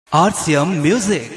RCM Music.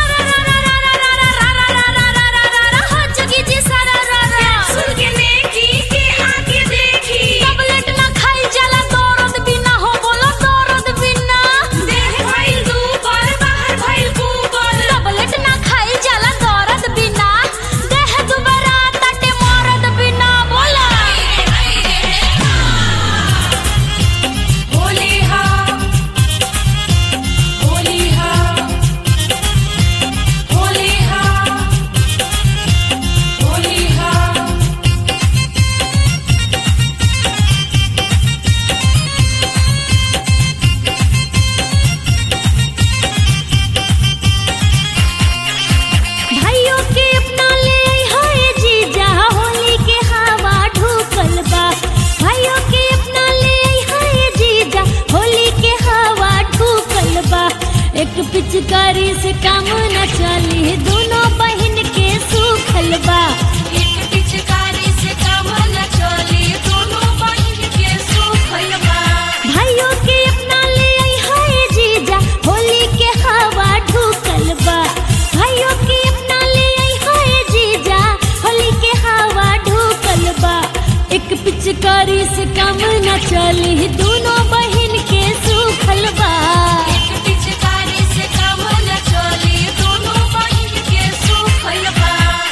भाइयों के अपना ले हाय जीजा होली के हवा ढुकल बा भाइयों के अपना ले हाय जीजा होली के हवा ढुकल बा एक पिचकारी से काम न चली दोनों बहन के सुखल बा एक पिचकारी से काम न चली दोनों बहन के सुखल बा भाइयों के अपना ले हाय जीजा होली के हवा ढुकल बा भाइयों के अपना ले हाय जीजा होली के हवा ढुकल बा एक पिचकारी से काम न चली दोनों बहन के सुखल बा एक पिचकारी से काम न चली दोनों बहन के सुखल बा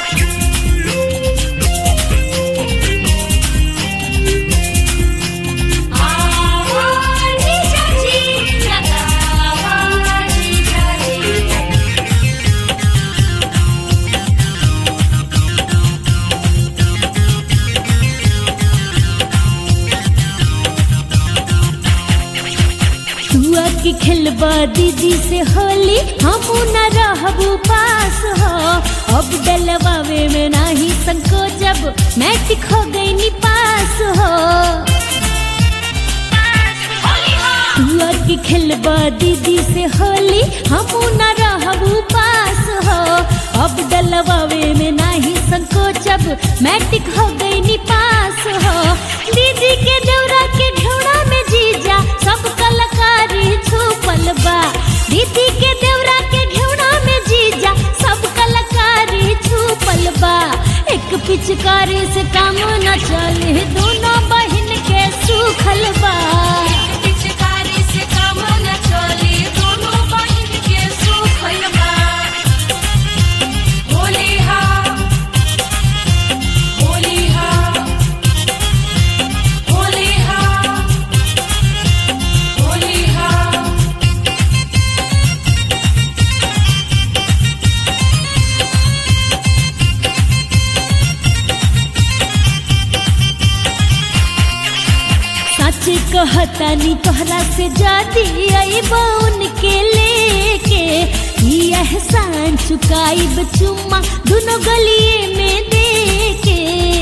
आवाज़ी चाची लगावाज़ी चाची तुआ की खेलबा दीदी से होली हम न रहबू पास हो अब डलवावे में नाही संको जब मैट्रिक हो गई नी पास हो तुआ की खेलबा दीदी से होली हम न रहबू पास हो अब डलवावे में नाही संको जब मैट्रिक हो गई नी पास हो दीदी के दौरा के घोड़ा में जीजा सब कलाकारी छुपल बा दीदी के देवरा के घेवड़ा में जीजा सब कलाकारी छुपल बा एक पिचकारी से काम न चले दोनों बहन के सुखल बा एक पिचकारी से काम न चली दोनों बहन के सुखल बा होली हा होली हा होली हा होली हा सच कहतानी तोहरा से जाती आई बउन के लेके ई एहसान चुकाई चुम्मा दोनों गलिए में देके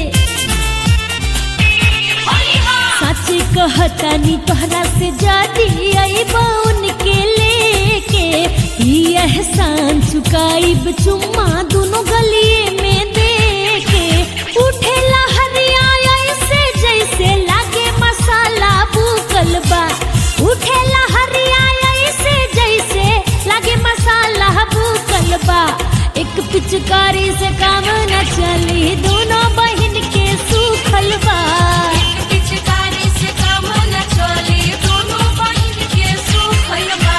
सच कहतानी तोहरा से जाती आई बउन के लेके ई एहसान चुकाई चुम्मा दोनों गलिए में देके उठेला हरिया ऐसे जैसे लागे मसाला भूकल बा उठेला हरिया ऐसे जैसे लागे मसाला भूकल बा एक पिचकारी से काम न चली दोनों बहन के सुखल बा एक पिचकारी से काम न चली दोनों बहन के सुखल बा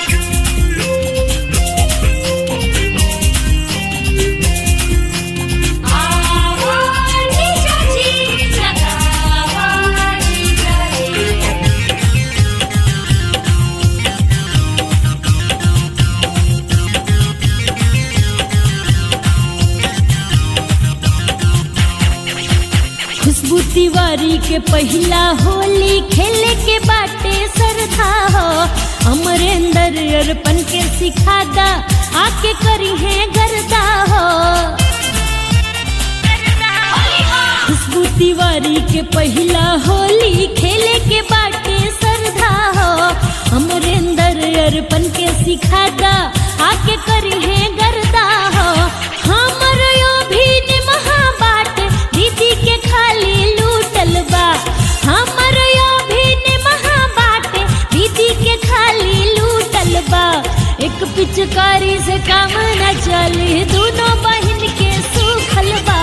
आवाज़ी चाची लगावाज़ी चाची खुशबू तिवारी के पहला होली खेले के बाटे सरधा हो अमरेंद्र अर्पण के सिखादा आके करी है गरदा हो खुशबू तिवारी के पहला होली खेले के बाटे सरधा हो अमरेंद्र अर्पण के सिखादा आके करी है गरदा हो हमर यो भी निमहा बाट दीदी के खाली लूटल बा हमर यो भी निमहा बाट दीदी के खाली लूटल बा एक एक पिचकारी से काम न चली दोनों बहन के सुखल बा